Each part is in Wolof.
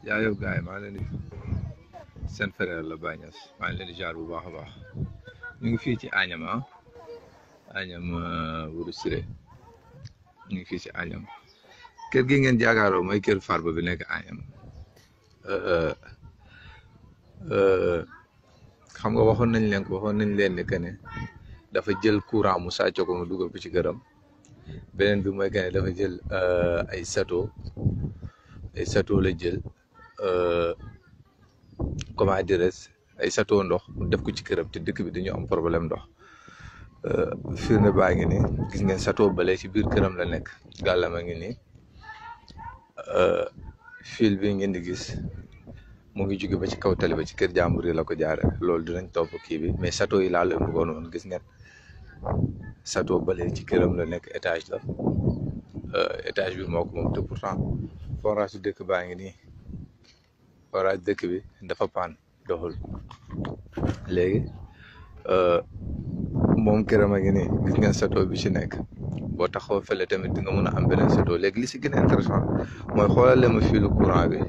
jaajëf gars yi maa ngi leen di seen frère la Baye Niass maa ngi leen di jaar bu baax a baax ñu ngi fii ci Agnam ah Agnam Wuro Siré ñu ngi fii ci Agnam kër gi ngeen jaakaaroo mooy kër Farba bi nekk Agnam xam nga waxoon nañ leen ko waxoon nañ leen ni que ne dafa jël courant mu sàcc ko mu dugal ko ci këram beneen bi mooy que ne dafa jël ay sato ay sato la jël comment dirais ay sato ndox mu def ko ci këram te dëkk bi dañu am problème ndox firnde baa ngi ni gis ngeen sato bale ci biir këram la nekk gàllama ngi ni fil bi ngeen di gis mu ngi jóge ba ci kaw tali ba ci kër jàmbur yi la ko jaare loolu dinañ topp kii bi mais sato yi laa leen bëggoon woon gis ngeen sato bale ci këram la nekk étage la étage bi moo ko moom te pourtant forage dëkk baa ngi nii forage dëkk bi dafa paan doxul léegi moom këram a ngi nii gis ngeen sato bi ci nekk boo taxaw fële tamit di nga mën a am beneen sato léegi li si gën a intéressant mooy xoolal ma fii lu courant bi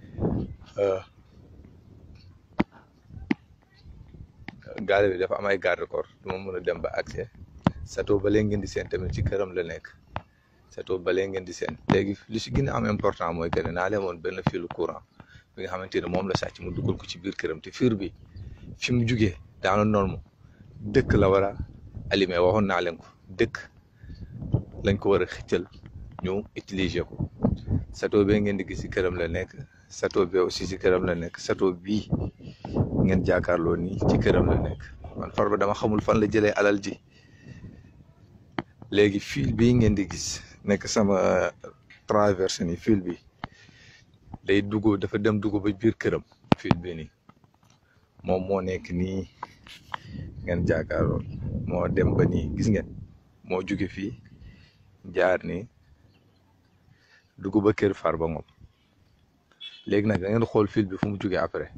gaale bi dafa am ay garde corps du ma mën a dem ba accès sato ba léegi ngeen di seen tamit ci këram la nekk sato ba léegi ngeen di seen léegi li si gën a am important mooy que ne naa leen woon benn filu courant bi nga xamante ne moom la sàcc mu dugal ko ci biir këram te fiir bi fi mu jugee daana norme dëkk la war a allumé waxoon naa leen ko dëkk lañ ko war a xëccal ñu utiliser ko sato bee ngeen di gis ci këram la nekk sato bi aussi ci këram la nekk sato bii ngeen jàkkaarloo nii ci këram la nekk man Farba dama xamul fan la jëlee alal ji léegi fil bii ngeen di gis nekk sama traversé ni fil bi day dugg dafa dem dugg ba biir këram fil bi nii moom moo nekk nii ngeen jàkkaarloo moo dem ba nii gis ngeen moo jóge fii jaar nii dugg ba kër Farba Ngom léegi nag da ngeen xool fil bi fu mu jógee après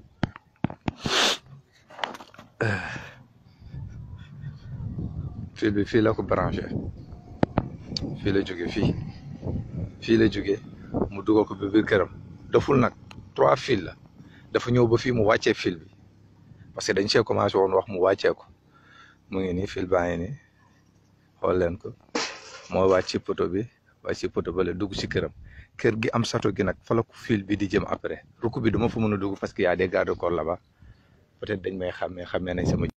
fil bi fii la ko branché fii la jóge fii fii la jóge mu dugal ko ba biir këram daful nag trois fil la dafa ñëw ba fii mu wàccee fil bi parce que dañ see commencé woon wax mu wàccee ko mu ngi nii fil baa ngi nii xool leen ko moo wàcc ci poto bi wàcc ci poto ba la dugg ci këram kër gi am sato gi nag fa la ko fil bi di jëm après rukk bi duma fa mën a dugg parce que y a des garde corps là-bas peut-être dañ may xàmmee xàmmee nañ sama